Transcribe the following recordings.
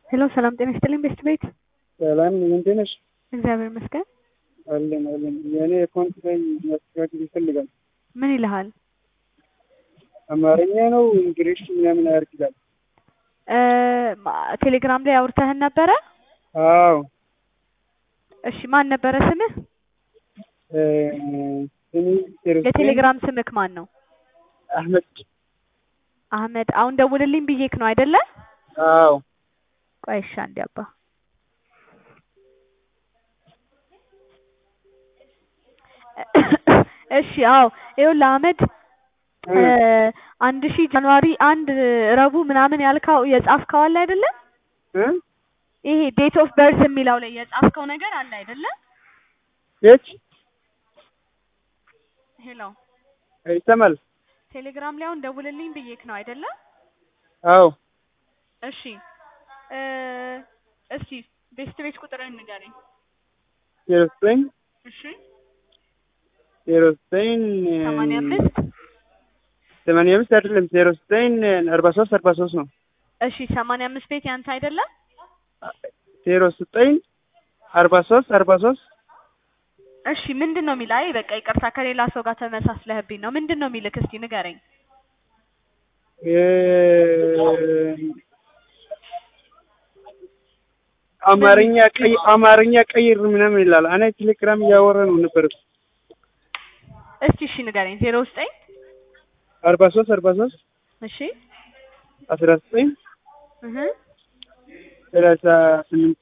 ሄሎ ሰላም ጤና ይስጥልኝ ቤስት ቤት ሰላም እንዴት ነሽ? እግዚአብሔር ይመስገን። አለን አለን። የእኔ አካውንት ላይ ማስተካከል ይፈልጋል። ምን ይልሃል? አማርኛ ነው እንግሊሽ ምናምን አያርግ ይላል። እ ማ- ቴሌግራም ላይ አውርተህን ነበረ? አዎ እሺ ማን ነበረ ስምህ? እ ስሚ ቴሮስ የቴሌግራም ስምክ ማን ነው? አህመድ አህመድ። አሁን ደውልልኝ ብዬክ ነው አይደለ? አዎ ቆይ እሺ አንዴ አባ እሺ አዎ ይኸውልህ አህመድ እ አንድ ሺህ ጃንዋሪ አንድ ረቡዕ ምናምን ያልካው የጻፍከው አለ አይደለ? እ ይሄ ዴት ኦፍ በርዝ የሚለው ላይ የጻፍከው ነገር አለ አይደለ? የት ሄሎ ይሰማል? ቴሌግራም ላይ አሁን ደውልልኝ ብዬክ ነው አይደለ? አዎ እሺ እ እስቲ ቤስት ቤት ቁጥርህን ንገረኝ። ዜሮ ዘጠኝ እሺ ዜሮ ዘጠኝ ሰማንያ አምስት ሰማንያ አምስት አይደለም ዜሮ ዘጠኝ አርባ ሶስት አርባ ሶስት ነው። እሺ ሰማንያ አምስት ቤት ያንተ አይደለም? ዜሮ ዘጠኝ አርባ ሶስት አርባ ሶስት እሺ ምንድን ነው የሚል? አይ በቃ ይቅርታ ከሌላ ሰው ጋር ተመሳስለህብኝ ነው። ምንድን ነው የሚልክ? እስቲ ንገረኝ። አማርኛ ቀይ አማርኛ ቀይር ምናምን ይላል። እኔ ቴሌግራም እያወራ ነው ነበር። እስቲ እሺ ንገረኝ። ዜሮ ዘጠኝ አርባ ሶስት አርባ ሶስት እሺ አስራ ዘጠኝ እህ ሰላሳ ስምንት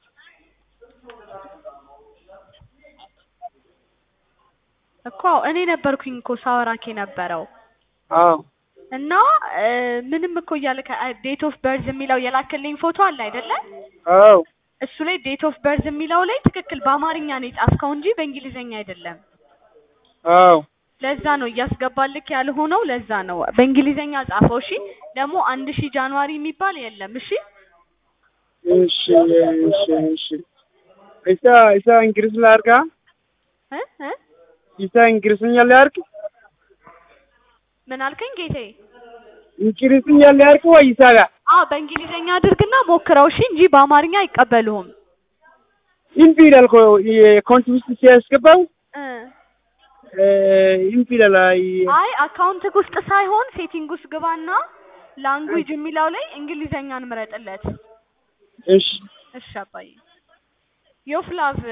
እኮ እኔ ነበርኩኝ እኮ ሳወራክ የነበረው አዎ እና እ ምንም እኮ እያለ ዴት ኦፍ በርዝ የሚለው የላክልኝ ፎቶ አለ አይደለ? አዎ እሱ ላይ ዴት ኦፍ በርዝ የሚለው ላይ ትክክል በአማርኛ ነው የጻፍከው እንጂ በእንግሊዘኛ አይደለም። አዎ ለዛ ነው እያስገባልክ ያልሆነው። ለዛ ነው በእንግሊዘኛ ጻፈው። እሺ ደግሞ አንድ ሺህ ጃንዋሪ የሚባል የለም። እሺ እሺ እሺ እሺ ኢሳ ኢሳ እንግሊዝ ላርጋ እ እ ኢሳ እንግሊዝኛ ላርግ ምን አልከኝ ጌቴ? እንግሊዝኛ ላርግ ወይ ኢሳ ጋር አዎ በእንግሊዘኛ አድርግና ሞክረው እሺ፣ እንጂ በአማርኛ አይቀበሉህም። ኢምፒ ይላል እኮ የአካውንት ውስጥ ሲያስገባው እ ኢምፒ ይላል። አይ አይ አካውንትክ ውስጥ ሳይሆን ሴቲንግ ውስጥ ግባና ላንጉጅ የሚለው ላይ እንግሊዘኛን ምረጥለት። እሺ እሺ አባዬ ዮፍላቭ